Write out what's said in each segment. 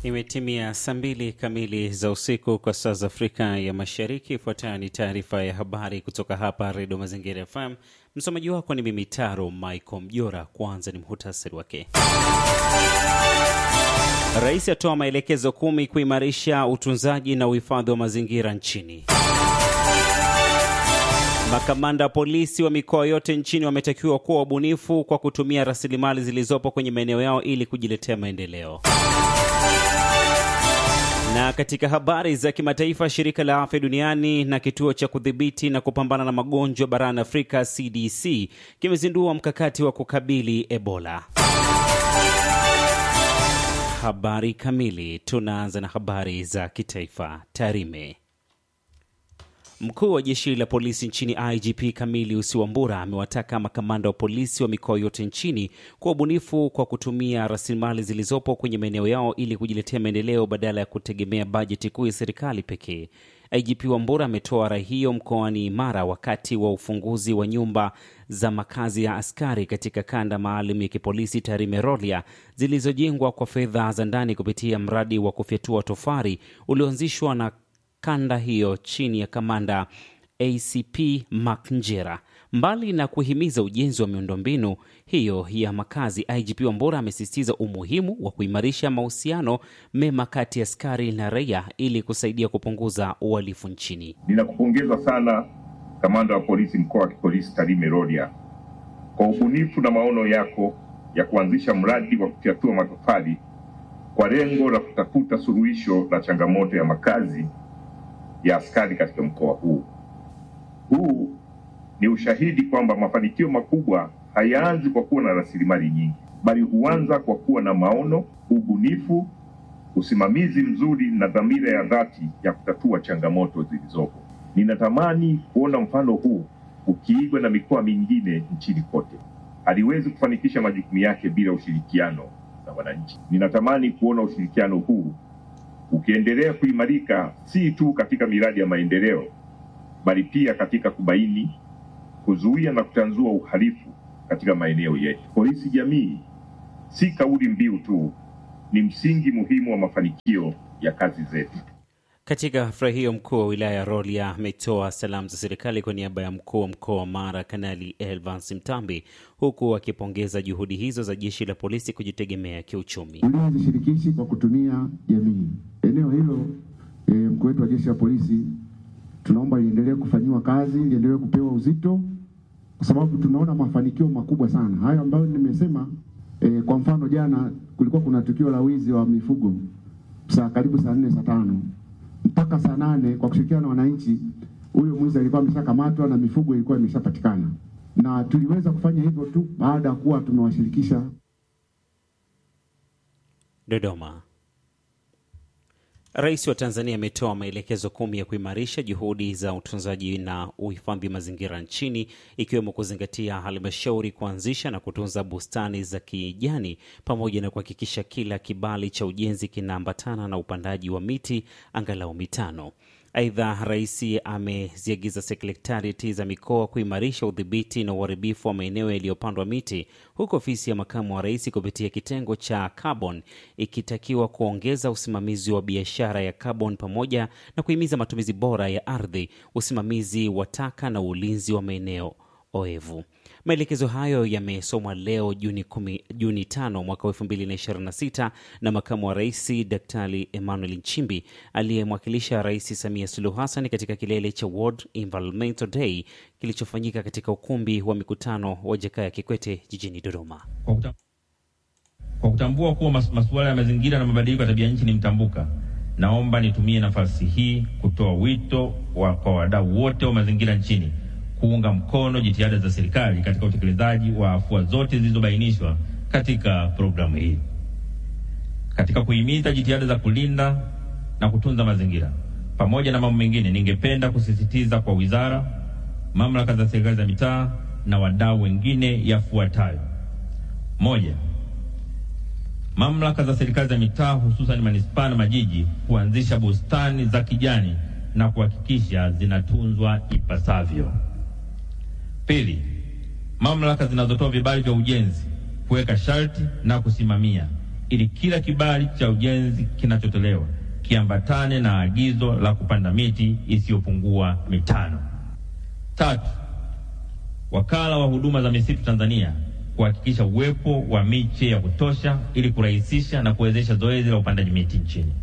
Imetimia saa mbili kamili za usiku kwa saa za Afrika ya Mashariki. Ifuatayo ni taarifa ya habari kutoka hapa Redio Mazingira FM. Msomaji wako ni mimi Taro Michael Mjora. Kwanza ni muhtasari wake. Rais atoa maelekezo kumi kuimarisha utunzaji na uhifadhi wa mazingira nchini. Makamanda wa polisi wa mikoa yote nchini wametakiwa kuwa wabunifu kwa kutumia rasilimali zilizopo kwenye maeneo yao ili kujiletea maendeleo. Na katika habari za kimataifa, shirika la afya duniani na kituo cha kudhibiti na kupambana na magonjwa barani Afrika CDC kimezindua mkakati wa kukabili Ebola. Habari kamili. Tunaanza na habari za kitaifa. Tarime. Mkuu wa jeshi la polisi nchini IGP Camilius Wambura amewataka makamanda wa polisi wa mikoa yote nchini kuwa ubunifu kwa kutumia rasilimali zilizopo kwenye maeneo yao ili kujiletea maendeleo badala ya kutegemea bajeti kuu ya serikali pekee. IGP Wambura ametoa rai hiyo mkoani Mara wakati wa ufunguzi wa nyumba za makazi ya askari katika kanda maalum ya kipolisi Tarime Rorya zilizojengwa kwa fedha za ndani kupitia mradi wa kufyatua tofari ulioanzishwa na kanda hiyo chini ya kamanda ACP Mark Njera. Mbali na kuhimiza ujenzi wa miundombinu hiyo ya makazi, IGP Wambura amesisitiza umuhimu wa kuimarisha mahusiano mema kati ya askari na raia ili kusaidia kupunguza uhalifu nchini. Ninakupongeza sana kamanda wa polisi mkoa wa kipolisi Tarime Rorya kwa ubunifu na maono yako ya kuanzisha mradi wa kufyatua matofali kwa lengo la kutafuta suluhisho la changamoto ya makazi ya askari katika mkoa huu. Huu ni ushahidi kwamba mafanikio makubwa hayaanzi kwa kuwa na rasilimali nyingi, bali huanza kwa kuwa na maono, ubunifu, usimamizi mzuri na dhamira ya dhati ya kutatua changamoto zilizopo. Ninatamani kuona mfano huu ukiigwa na mikoa mingine nchini kote. Haliwezi kufanikisha majukumu yake bila ushirikiano na wananchi. Ninatamani kuona ushirikiano huu ukiendelea kuimarika si tu katika miradi ya maendeleo bali pia katika kubaini, kuzuia na kutanzua uhalifu katika maeneo yetu. Polisi jamii si kauli mbiu tu, ni msingi muhimu wa mafanikio ya kazi zetu. Katika hafla hiyo, mkuu wa wilaya ya Rorya ametoa salamu za serikali kwa niaba ya mkuu wa mkoa wa Mara Kanali Elvans Mtambi, huku akipongeza juhudi hizo za jeshi la polisi kujitegemea kiuchumi. Ulinzi shirikishi kwa kutumia jamii. Eneo hilo e, mkuu wetu wa jeshi la polisi tunaomba liendelee kufanyiwa kazi, liendelee kupewa uzito, kwa sababu tunaona mafanikio makubwa sana hayo ambayo nimesema. E, kwa mfano jana kulikuwa kuna tukio la wizi wa mifugo saa karibu saa nne saa tano mpaka saa nane kwa kushirikiana na wananchi, huyo mwizi alikuwa ameshakamatwa na mifugo ilikuwa imeshapatikana, na tuliweza kufanya hivyo tu baada ya kuwa tumewashirikisha. Dodoma. Rais wa Tanzania ametoa maelekezo kumi ya kuimarisha juhudi za utunzaji na uhifadhi mazingira nchini ikiwemo kuzingatia halmashauri kuanzisha na kutunza bustani za kijani pamoja na kuhakikisha kila kibali cha ujenzi kinaambatana na upandaji wa miti angalau mitano. Aidha, rais ameziagiza sekretarieti za mikoa kuimarisha udhibiti na uharibifu wa maeneo yaliyopandwa miti, huku ofisi ya makamu wa rais kupitia kitengo cha carbon ikitakiwa kuongeza usimamizi wa biashara ya carbon pamoja na kuhimiza matumizi bora ya ardhi, usimamizi wa taka na ulinzi wa maeneo oevu. Maelekezo hayo yamesomwa leo Juni, kumi, Juni tano mwaka elfu mbili na ishirini na sita na makamu wa rais Daktari Emmanuel Nchimbi aliyemwakilisha Rais Samia Suluhu Hassan katika kilele cha World Environmental Day kilichofanyika katika ukumbi wa mikutano wa Jakaya Kikwete jijini Dodoma. Kwa, kutam, kwa kutambua kuwa mas, masuala ya mazingira na mabadiliko ya tabia nchi ni mtambuka, naomba nitumie nafasi hii kutoa wito wa, kwa wadau wote wa mazingira nchini kuunga mkono jitihada za serikali katika utekelezaji wa afua zote zilizobainishwa katika programu hii. Katika kuhimiza jitihada za kulinda na kutunza mazingira pamoja na mambo mengine, ningependa kusisitiza kwa wizara, mamlaka za serikali za mitaa na wadau wengine yafuatayo: moja, mamlaka za serikali za mitaa hususan manispaa na majiji kuanzisha bustani za kijani na kuhakikisha zinatunzwa ipasavyo. Pili, mamlaka zinazotoa vibali vya ujenzi kuweka sharti na kusimamia ili kila kibali cha ujenzi kinachotolewa kiambatane na agizo la kupanda miti isiyopungua mitano. Tatu, wakala wa huduma za misitu Tanzania kuhakikisha uwepo wa miche ya kutosha ili kurahisisha na kuwezesha zoezi la upandaji miti nchini.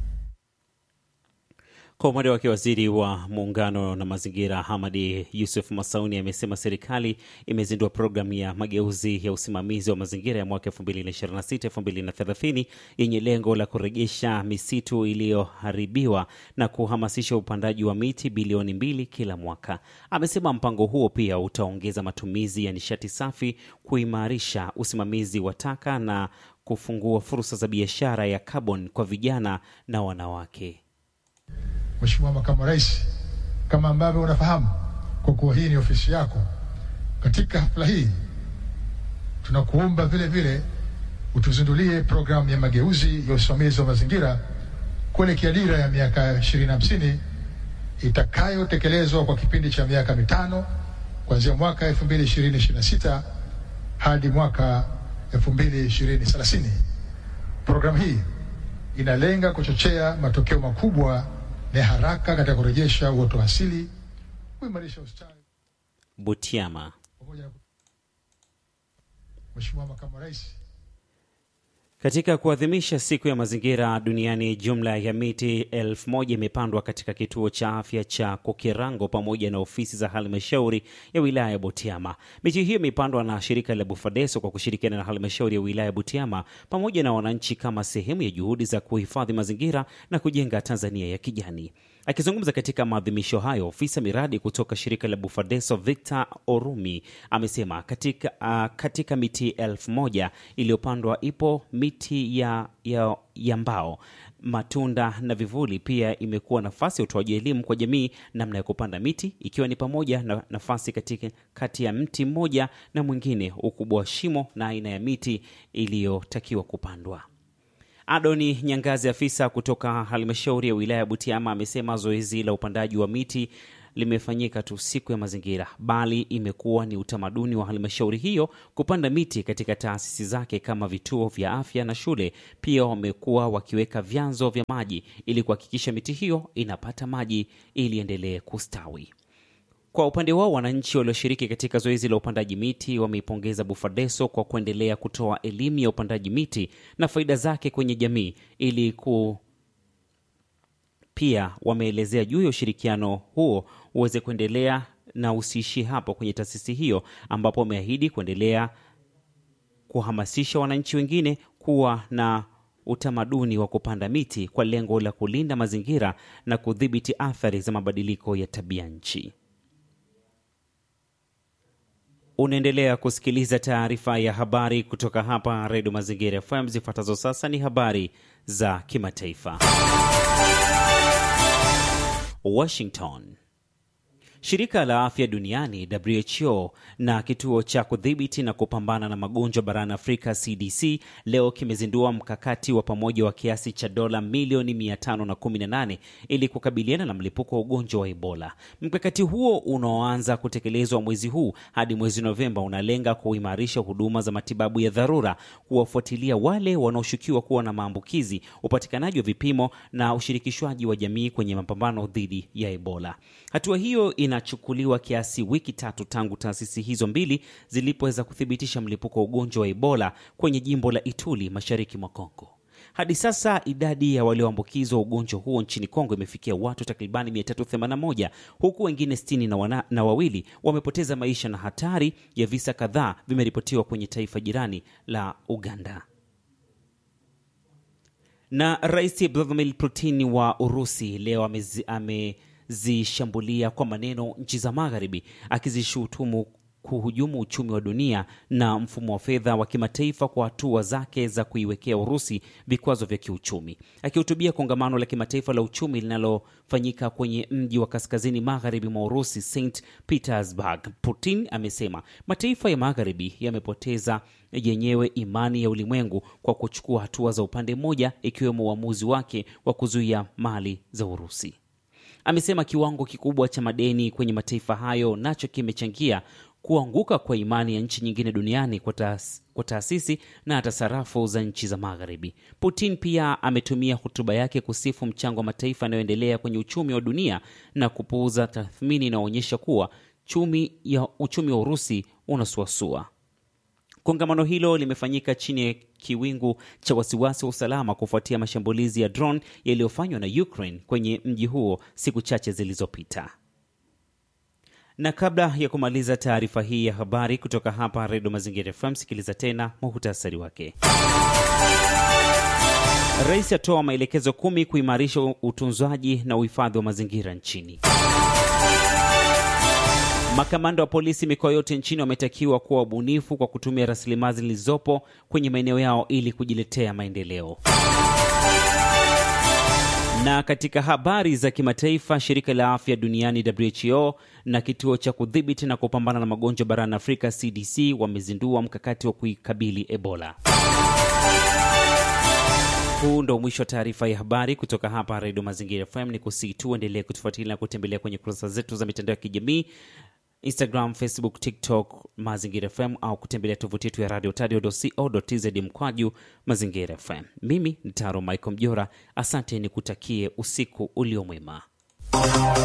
Kwa upande wake waziri wa muungano na mazingira Hamadi Yusuf Masauni amesema serikali imezindua programu ya mageuzi ya usimamizi wa mazingira ya mwaka 2026-2030 yenye lengo la kurejesha misitu iliyoharibiwa na kuhamasisha upandaji wa miti bilioni mbili kila mwaka. Amesema mpango huo pia utaongeza matumizi ya nishati safi, kuimarisha usimamizi wa taka na kufungua fursa za biashara ya carbon kwa vijana na wanawake. Mheshimiwa Makamu wa Rais, kama ambavyo unafahamu, kwa kuwa hii ni ofisi yako, katika hafla hii tunakuomba vile vile utuzindulie programu ya mageuzi ya usimamizi wa mazingira kuelekea dira ya miaka 2050 itakayotekelezwa kwa kipindi cha miaka mitano kuanzia mwaka 2026 hadi mwaka 2030. Programu hii inalenga kuchochea matokeo makubwa na haraka katika kurejesha uoto asili, kuimarisha ustawi Butiama. pamoja na Mheshimiwa Makamu wa Rais, Katika kuadhimisha siku ya mazingira duniani, jumla ya miti elfu moja imepandwa katika kituo cha afya cha Kokirango pamoja na ofisi za halmashauri ya wilaya ya Butiama. Miti hiyo imepandwa na shirika la Bufadeso kwa kushirikiana na halmashauri ya wilaya ya Butiama pamoja na wananchi kama sehemu ya juhudi za kuhifadhi mazingira na kujenga Tanzania ya kijani. Akizungumza katika maadhimisho hayo, ofisa miradi kutoka shirika la Bufadeso Victor Orumi amesema katika, uh, katika miti elfu moja iliyopandwa ipo miti ya, ya, ya mbao, matunda na vivuli. Pia imekuwa nafasi ya utoaji elimu kwa jamii namna ya kupanda miti, ikiwa ni pamoja na nafasi katika kati ya mti mmoja na mwingine, ukubwa wa shimo na aina ya miti iliyotakiwa kupandwa. Adoni Nyangazi, afisa kutoka halmashauri ya wilaya ya Butiama, amesema zoezi la upandaji wa miti limefanyika tu siku ya mazingira, bali imekuwa ni utamaduni wa halmashauri hiyo kupanda miti katika taasisi zake kama vituo vya afya na shule. Pia wamekuwa wakiweka vyanzo vya maji ili kuhakikisha miti hiyo inapata maji ili endelee kustawi. Kwa upande wao wananchi walioshiriki katika zoezi la upandaji miti wameipongeza Bufadeso kwa kuendelea kutoa elimu ya upandaji miti na faida zake kwenye jamii ili ku pia wameelezea juu ya ushirikiano huo uweze kuendelea na usiishi hapo kwenye taasisi hiyo, ambapo wameahidi kuendelea kuhamasisha wananchi wengine kuwa na utamaduni wa kupanda miti kwa lengo la kulinda mazingira na kudhibiti athari za mabadiliko ya tabia nchi. Unaendelea kusikiliza taarifa ya habari kutoka hapa Redio Mazingira FM. Zifuatazo sasa ni habari za kimataifa. Washington. Shirika la Afya Duniani WHO na kituo cha kudhibiti na kupambana na magonjwa barani Afrika CDC leo kimezindua mkakati wa pamoja wa kiasi cha dola milioni 518 ili kukabiliana na mlipuko wa ugonjwa wa Ebola. Mkakati huo unaoanza kutekelezwa mwezi huu hadi mwezi Novemba unalenga kuimarisha huduma za matibabu ya dharura, kuwafuatilia wale wanaoshukiwa kuwa na maambukizi, upatikanaji wa vipimo na ushirikishwaji wa jamii kwenye mapambano dhidi ya Ebola. Hatua hiyo inachukuliwa kiasi wiki tatu tangu taasisi hizo mbili zilipoweza kuthibitisha mlipuko wa ugonjwa wa Ebola kwenye jimbo la Ituri mashariki mwa Kongo. Hadi sasa idadi ya walioambukizwa ugonjwa huo nchini Kongo imefikia watu takribani 381 huku wengine sitini na, wana, na wawili wamepoteza maisha na hatari ya visa kadhaa vimeripotiwa kwenye taifa jirani la Uganda. Na Rais Vladimir Putin wa Urusi leo amezi, ame zishambulia kwa maneno nchi za Magharibi akizishutumu kuhujumu uchumi wa dunia na mfumo wa fedha wa kimataifa kwa hatua zake za kuiwekea Urusi vikwazo vya kiuchumi. Akihutubia kongamano la kimataifa la uchumi linalofanyika kwenye mji wa kaskazini magharibi mwa Urusi, St Petersburg, Putin amesema mataifa ya Magharibi yamepoteza yenyewe imani ya ulimwengu kwa kuchukua hatua za upande mmoja, ikiwemo uamuzi wake wa kuzuia mali za Urusi. Amesema kiwango kikubwa cha madeni kwenye mataifa hayo nacho kimechangia kuanguka kwa imani ya nchi nyingine duniani kwa, taas, kwa taasisi na hata sarafu za nchi za Magharibi. Putin pia ametumia hotuba yake kusifu mchango wa mataifa yanayoendelea kwenye uchumi wa dunia na kupuuza tathmini inayoonyesha kuwa chumi ya uchumi wa Urusi unasuasua. Kongamano hilo limefanyika chini ya kiwingu cha wasiwasi wa usalama kufuatia mashambulizi ya drone yaliyofanywa na Ukraine kwenye mji huo siku chache zilizopita. Na kabla ya kumaliza taarifa hii ya habari kutoka hapa Redio Mazingira FM, sikiliza tena muhutasari wake. Rais atoa maelekezo kumi kuimarisha utunzaji na uhifadhi wa mazingira nchini. Makamanda wa polisi mikoa yote nchini wametakiwa kuwa wabunifu kwa kutumia rasilimali zilizopo kwenye maeneo yao ili kujiletea maendeleo. Na katika habari za kimataifa, shirika la afya duniani WHO na kituo cha kudhibiti na kupambana na magonjwa barani Afrika CDC wamezindua mkakati wa kuikabili Ebola. Huu ndo mwisho wa taarifa ya habari kutoka hapa Redio Mazingira FM. Ni kusii tu endelee kutufuatilia na kutembelea kwenye kurasa zetu za mitandao ya kijamii Instagram, Facebook, TikTok Mazingira FM au kutembelea tovuti yetu ya radio tadio.co.tz mkwaju Mazingira FM. Mimi ni Taro Michael Mjora, asante, ni kutakie usiku ulio mwema.